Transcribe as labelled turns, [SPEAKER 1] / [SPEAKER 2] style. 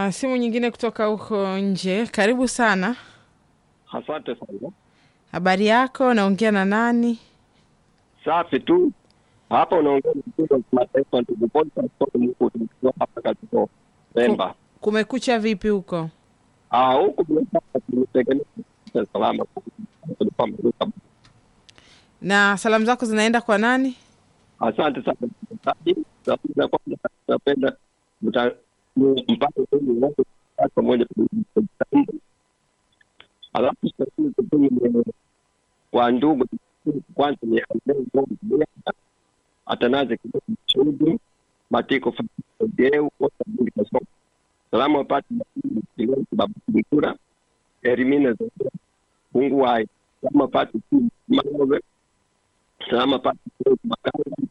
[SPEAKER 1] na simu nyingine kutoka huko nje. Karibu sana.
[SPEAKER 2] Asante sana.
[SPEAKER 1] Habari yako? Naongea na nani?
[SPEAKER 2] Safi tu. Hapa unaongea na mkuu wa kimataifa ndugu Paul Pastor Mkuu tukiwa hapa katika Pemba.
[SPEAKER 1] Kumekucha vipi huko?
[SPEAKER 2] Ah, huku bila shaka tumetegemea salama tulikuwa mruka.
[SPEAKER 1] Na salamu zako zinaenda kwa nani?
[SPEAKER 2] Asante sana msikilizaji. Sababu za kwanza tunapenda mta- mu- mpate kweli wote kwa pamoja kujitahidi. Alafu sasa tutume kwa ndugu kwanza ni Andrei Ngombe atanaze kidogo mchudu matiko fadeu kosa budi kasoma salamu wapati kilezi babu kura erimina za pungu wai salamu wapati maove salamu wapati makanga